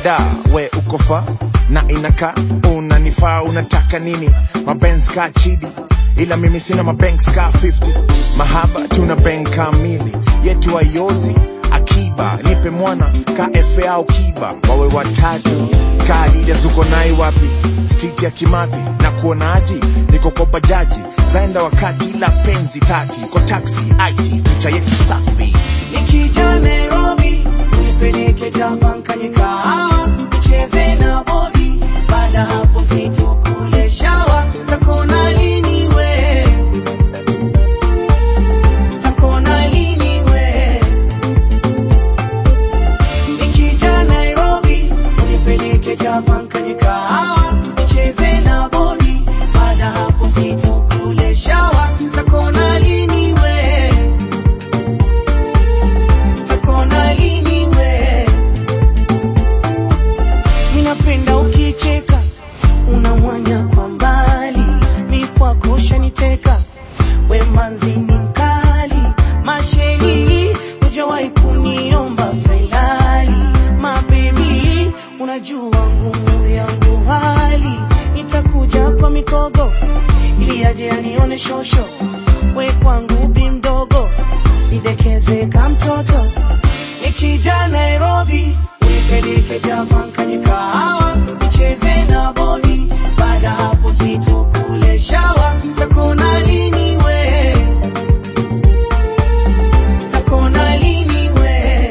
da we ukofa na inaka unanifaa unataka nini mabenz ka chidi ila mimi sina mabanks ka 50 mahaba tuna bank kamili yetu ayozi akiba nipe mwana ka fa au kiba wawe watatu ka adidas uko nai wapi street ya kimathi na kuonaji niko kwa bajaji zaenda wakati la penzi tati kwa taxi ic ficha yetu safi Nikija Nairobi, nipeleke Java nkanye kahawa, nicheze na bodi, baada hapo situkule shawa, takona lini we? Takona lini we? Nikija Nairobi, nipeleke Java nkanye kahawa, nicheze na bodi, baada hapo situkule shawa, takona lini we? takona lini we? Ninapenda ukicheka, unamwanya kwa mbali, mi kwako shaniteka, we manzi ni mkali, masheni hujawahi kuniomba failali, mabebi unajua ngumu yangu hali, nitakuja kwa mikogo ili aje anione shosho, we kwangu bi mdogo nidekeze ka mtoto nikija Nairobi unipeleke Java nkanye kahawa nicheze na bodi baada hapo situkule shawa takona lini we takona lini we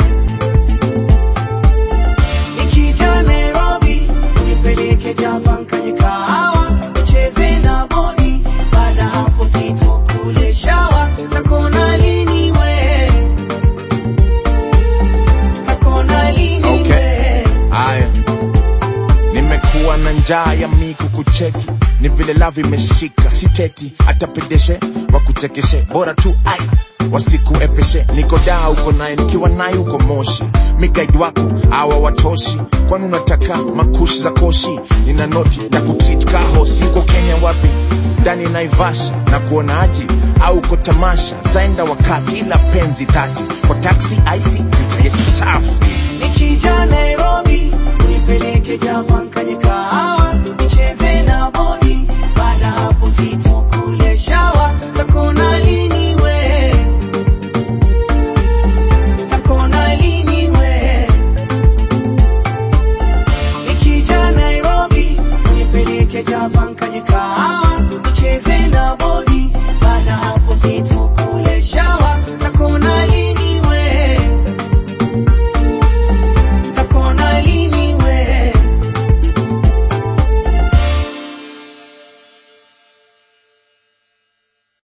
nikija Nairobi unipeleke Java nkanye kahawa nicheze na bodi baada hapo situkule shawa takona lini we takona lini Okay. we Aya, nimekuwa na njaa ya miku kucheki, ni vile lavi imeshika, siteti atapendeshe wakuchekeshe, bora tu ai wasikuepeshe. Niko daa uko naye, nikiwa naye uko Moshi, migaidi wako awa watoshi, kwani unataka makushi za koshi? Nina noti na kutreat kahosi. Uko Kenya wapi? ndani Naivasha na kuonaji au uko tamasha zaenda wakati ila penzi tati kwa taxi ic vita yetu safi Nikija Nairobi unipeleke Java nkanye kahawa nicheze na bodi, baada hapo situ